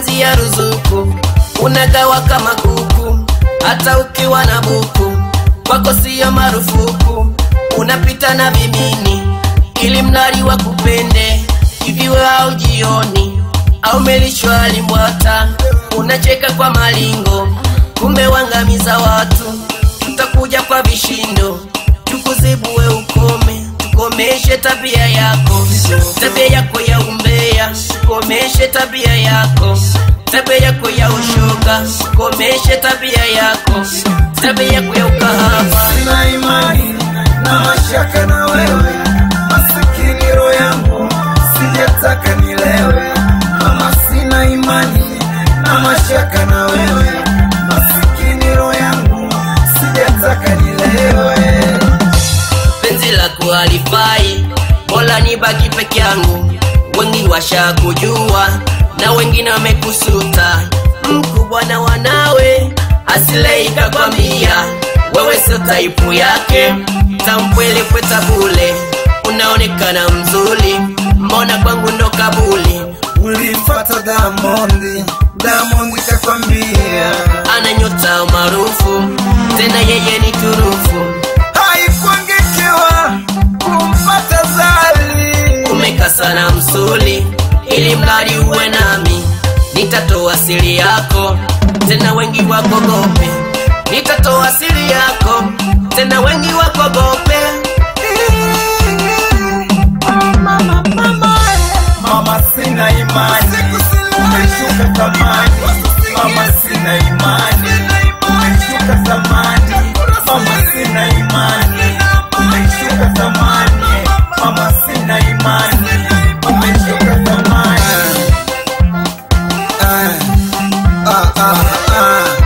mapenzi ya ruzuku unagawa kama kuku hata ukiwa na buku kwako siyo marufuku unapita na vimini ili mradi wa kupende hiviwe au jioni au melishwa limbwata unacheka kwa malingo kumbe wangamiza watu tutakuja kwa vishindo tukuzibue ukome tukomeshe tabia yako tabia yako ya umbea tukomeshe tabia yako tabia yako ya ushoga tukomeshe tabia yako tabia yako ya ukahaba sina imani na mashaka na wewe masikini roho yangu sijataka nilewe mama sina imani na mashaka na wewe masikini roho yangu sijataka nilewe penzi la kuhalifai bora nibaki peke yangu wengi washakujua na wengine wamekusuta mkubwa na wanawe asileika kwambia wewe sio taipu yake tampwelepweta bule unaonekana mzuri mbona kwangu ndo kabuli ulifata damondi damondi kakwambia ana nyota maarufu tena yeye ni turufu haikuangekewa kumpata zali umeka sana msuli ili mradi uwe nami nitatoa siri yako tena wengi wakogope nitatoa siri yako tena wengi wakogope mama sina imani umeshuka thamani mama sina imani umeshuka thamani mama sina imani umeshuka thamani mama sina imani umeshuka thamani ah, ah, ah, ah.